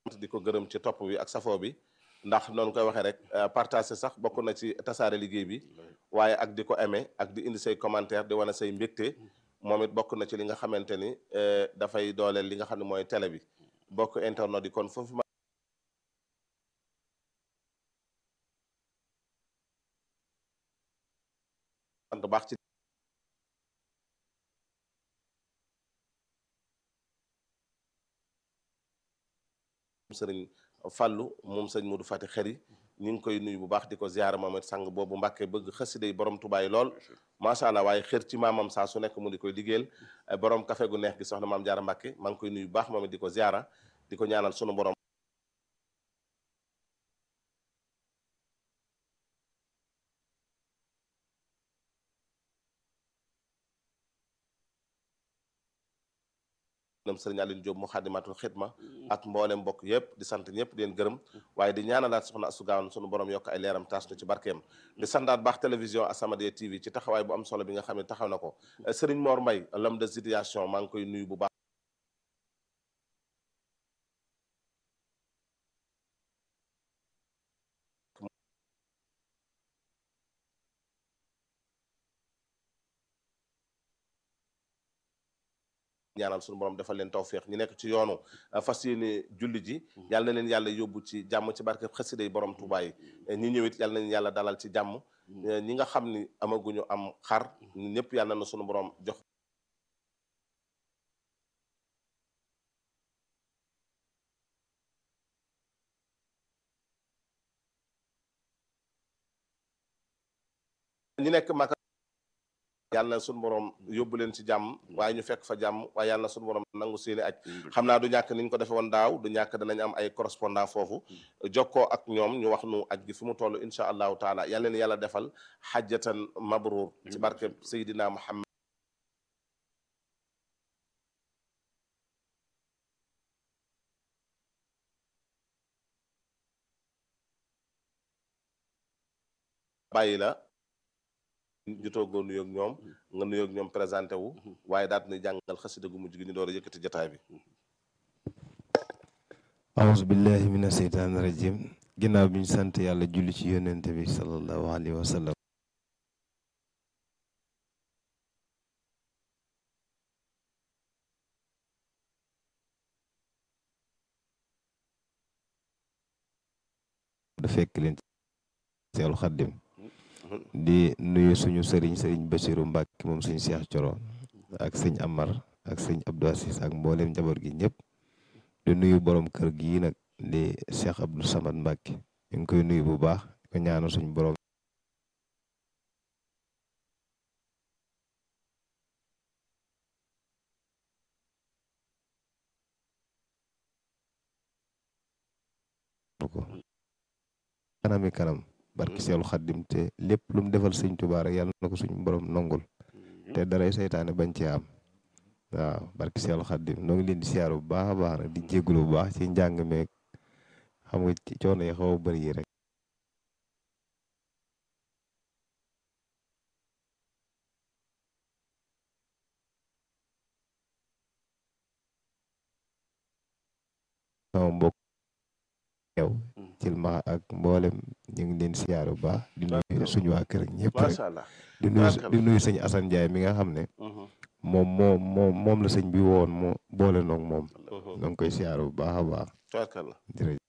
di ko gërëm ci topp bi ak safoo bi ndax noonu koy waxee rek partage sax bokk na ci tasaare liggéey bi waaye ak di ko aimé ak di indi say commentaire di wane say mbégte moom it bokk na ci li nga xamante ni dafay dooleel li nga xam ne mooy télé bi bokk internet yi kon foofu ma sant baax ci sëriñ Fàllu moom sëñ Modou Fati xëri ñu ngi koy nuyu bu baax di ko ziyaara moom it sang boobu Mbàkke bëgg xasida yi borom tubaay lool macha allah waaye xër ci maamam saa su nekk mu di koy liggéeyal borom café gu neex gi soxna maam Jaara Mbàkke maa ngi koy nuyu bu baax moom it di ko ziyaara di ko ñaanal sunu borom nam sëriñ Aline Diop mu xaadimatul xidma ak mboolem mbokk yëpp di sant ñëpp di leen gërëm waaye di ñaanalaat soxna Astu Gaawan sunu borom yokk ay leeram taas nu ci barkeem di sandaat baax télévision As-Samadiyya TV ci taxawaay bu am solo bi nga xam ne taxaw na ko sëriñ Mor Mbay l'homme de situation maa ngi koy nuyu bu baax ñaanal suñu borom defal leen tawféex ñi nekk ci yoonu fas yéene julli ji yàlla na leen yàlla yóbbu ci jàmm ci barke xasida yi borom Tuubaa yi ñi ñëwit yàlla na leen yàlla dalal ci jàmm ñi nga xam ni amaguñu am xar ñëpp yàlla na suñu borom jox ñi nekk Maka yàlla na suñu borom yóbbu leen ci jàmm waaye ñu fekk fa jàmm waaye yàlla na suñu borom nangu seeni aj xam naa du ñàkk ni ñu ko defee woon daaw du ñàkk danañ am ay correspondant foofu jokkoo ak ñoom ñu wax nu aj gi fi mu toll incha allahu taala yàlla leen yàlla defal xajjatan mabruur ci barke Seydina Muhammad bàyyi la jutoo goo nuyoog ñoom nga nuyoog ñoom présenté wu waaye daal dina jàngal xasida gu mujj gi ñu door a yëkkati jotaay bi auzu billahi mina seytaani rajim ginnaaw bi ñu sant yàlla julli ci yonente bi sallallahu alayhi wa sallam da fekk leen seelu xaddim di nuyu suñu sëriñ sëriñ Basiru Mbàkke moom sëñ Seex Coro ak sëñ Amar ak sëñ Abdou Asis ak mboolem njaboot gi ñëpp di nuyu borom kër gi nag di Seex Abdou Samad Mbàkke ñu ngi koy nuyu bu baax ko ñaanal suñu borom ko kanami kanam barki seelu xaddim te lépp lu mu defal sëñ Tuubaa rek yàlla na ko suñu borom nongul te daray seytaane bañ ci am waaw barki seelu xaddim noo ngi leen di siyaaru bu baax a baax nag di jégalu bu baax ci njàng meeg xam nga ci coono yi xaw a bëri yi rek sama mbokk yow cil ma ak mboolem ñu ngi leen siyaaru bu baax di nuyu suñu waa kër ak ñëpp rek macha allah di nuyu di nuyu sëñ Assane Ndiaye mi nga xam ne moom moo moom moom la sëñ bi woon moo boole noog moom ñoo ngi koy siyaaru bu baax a baax tubaarkalla jërëjëf